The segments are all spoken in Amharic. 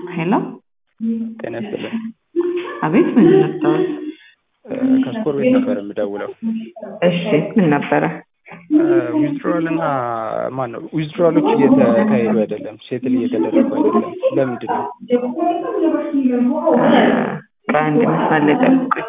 ሄሎ ጤና ይስጥልን። አቤት ምን ነበረ? ከስኮር ቤት ነበር የምደውለው። እሺ ምን ነበረ? ዊዝድሮዋል እና ማን ነው ዊዝድሮዋሎች እየተካሄዱ አይደለም፣ ሴትል እየተደረጉ አይደለም። ለምንድን ነው? ከአንድ መስመር ላይ ጠብቁኝ።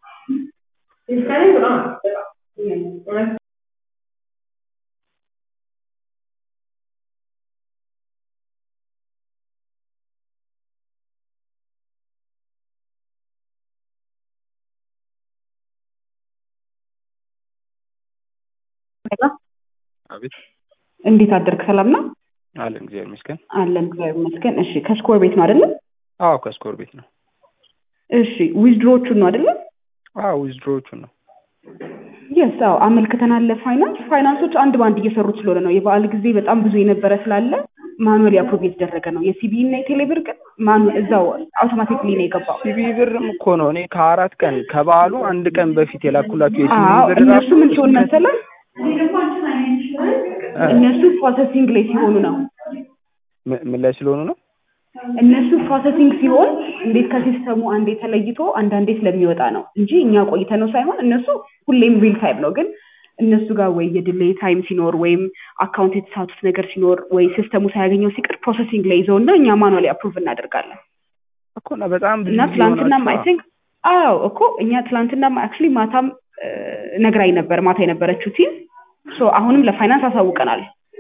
አቤት እንዴት አደርክ? ሰላም ነው አለን፣ እግዚአብሔር ይመስገን። አለን፣ እግዚአብሔር ይመስገን። እሺ ከስኮር ቤት ነው አይደለም? አዎ ከስኮር ቤት ነው። እሺ ዊዝድሮዎቹን ነው አይደለም? አዎ ዊዝድሮዎቹን ነው። የስ አዎ አመልክተናል ለፋይናንስ ፋይናንሶች አንድ በአንድ እየሰሩት ስለሆነ ነው። የበዓል ጊዜ በጣም ብዙ የነበረ ስላለ ማኑዋሊ አፕሮቭ የተደረገ ነው። የሲቢ እና የቴሌብር ግን ማኑ እዛው አውቶማቲክሊ ነው የገባው። ሲቢ ብርም እኮ ነው እኔ ከአራት ቀን ከበዓሉ አንድ ቀን በፊት የላኩላችሁ የሲቢ አዎ ብር እነሱ ራሱ ምን ሲሆን መሰለህ እነሱ ፕሮሰሲንግ ላይ ሲሆኑ ነው ም- ምን ላይ ስለሆኑ ነው? እነሱ ፕሮሰሲንግ ሲሆን እንዴት ከሲስተሙ አንዴ ተለይቶ አንዳንዴ ስለሚወጣ ነው እንጂ እኛ ቆይተ ነው ሳይሆን እነሱ ሁሌም ሪል ታይም ነው። ግን እነሱ ጋር ወይ የድሌይ ታይም ሲኖር ወይም አካውንት የተሳቱት ነገር ሲኖር ወይ ሲስተሙ ሳያገኘው ሲቀር ፕሮሰሲንግ ላይ ይዘው እና እኛ ማኑዋሊ አፕሩቭ እናደርጋለን። እኮ እና በጣም ብዙ እና ጊዜ ትላንትናም አይ ሆናችኋል። ቲንክ አዎ እኮ እኛ ትላንትናም አክቹዋሊ ማታም እ፣ ነግራኝ ነበር ማታ የነበረችው ቲም ሶ አሁንም ለፋይናንስ አሳውቀናል።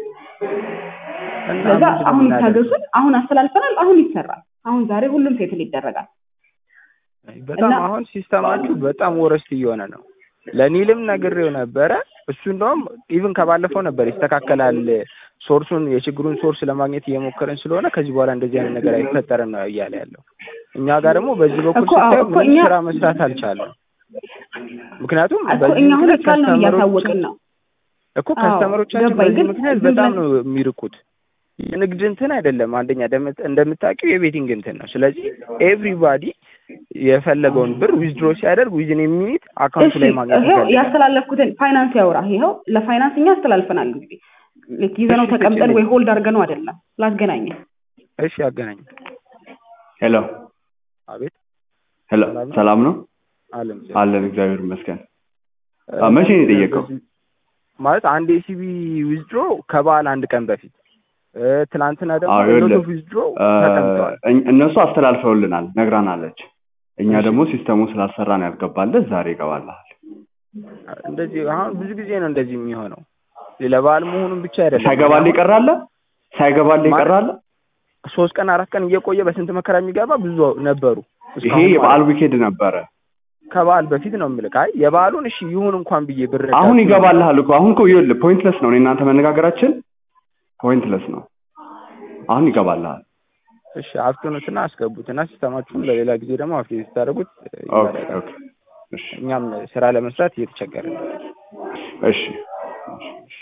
እና ስለዛ ምንድን ነው አሁን የምናደርገው? ይታገሱን፣ አሁን አስተላልፈናል፣ አሁን ይሰራል። አሁን ዛሬ ሁሉም ሴትል ይደረጋል። በጣም እና- አሁን ሲስተማችሁ በጣም ወረስት እየሆነ ነው። ለኒልም ነግሬው ነበረ። እሱ እንደውም ኢቭን ከባለፈው ነበር ይስተካከላል፣ ሶርሱን የችግሩን ሶርስ ለማግኘት እየሞከርን ስለሆነ ከዚህ በኋላ እንደዚህ አይነት ነገር አይፈጠርም ነው እያለ ያለው። እኛ ጋር ደግሞ በዚህ በኩል እኮ አዎ፣ ስታየው እኮ ምንም እኛ- ስራ መስራት አልቻለም። ምክንያቱም እኮ በዚህ እኛ አሁን ምክንያት ይቻል ነው እያሳወቅን ከስተመሮቻችን ነው። እኮ አዎ፣ ከስተመሮቻችን ገባኝ። በዚህ ግን ምክንያት ዝም በጣም ብለን- ነው የሚርቁት። የንግድ እንትን አይደለም አንደኛ እንደምት- እንደምታውቂው የቤቲንግ እንትን ነው። ስለዚህ ኤቭሪባዲ የፈለገውን ብር ዊዝድሮ ሲያደርግ ዊዝን የሚኒት አካውንቱ እሺ ላይ ማግኘት ይኸው ይፈልጋል። ያስተላለፍኩትን ፋይናንስ ያውራ። ይኸው ለፋይናንስ እኛ አስተላልፈናል። እንግዲህ ልክ ይዘነው እሺ፣ ተቀምጠን ስጭልኝ። ወይ ሆልድ አድርገነው አይደለም ላስገናኘ እሺ አገናኝ። ሄሎ አቤት ሄሎ፣ ሰላም ነው? ሰላም ነው አለም አለን፣ እግዚአብሔር ይመስገን። አ፣ መቼ ነው የጠየቀው? ማለት አንድ የሲቢ ዊዝድሮ ከበዓል አንድ ቀን በፊት እ፣ ትናንትና ደግሞ አዎ፣ ይኸውልህ፣ ሎት ዊዝድሮ አ፣ ተቀምጠዋል። እኝ- እነሱ አስተላልፈውልናል፣ ነግራናለች። እኛ እሺ። ደግሞ ሲስተሙ ስላልሰራን ያልገባለት ዛሬ ይገባልሃል። እንደዚህ አሁን ብዙ ጊዜ ነው እንደዚህ የሚሆነው። ለበዓል መሆኑን ብቻ አይደለም። ሳይገባልህ ይቀራለ ሳይገባልህ ማለት- ይቀራለ። ሶስት ቀን አራት ቀን እየቆየ በስንት መከራ የሚገባ ብዙ ነበሩ። ይሄ እስካሁን የበዓል ማለት ነው። ዊኬድ ነበረ። ከበዓል በፊት ነው የምልህ። አይ የበዓሉን እሺ ይሁን እንኳን ብዬ ብር አሁን ይገባልሃል እኮ አሁን እኮ ይኸውልህ ፖይንትለስ ነው። እኔ እናንተ መነጋገራችን ፖይንትለስ ነው። አሁን ይገባልሃል። እሺ አፍጥኑትና አስገቡትና ሲስተማችሁን ለሌላ ጊዜ ደግሞ አፕዴት ስታደርጉት ኦኬ ይበላል። ኦኬ። እሺ እኛም ስራ ለመስራት እየተቸገረ ነው። እሺ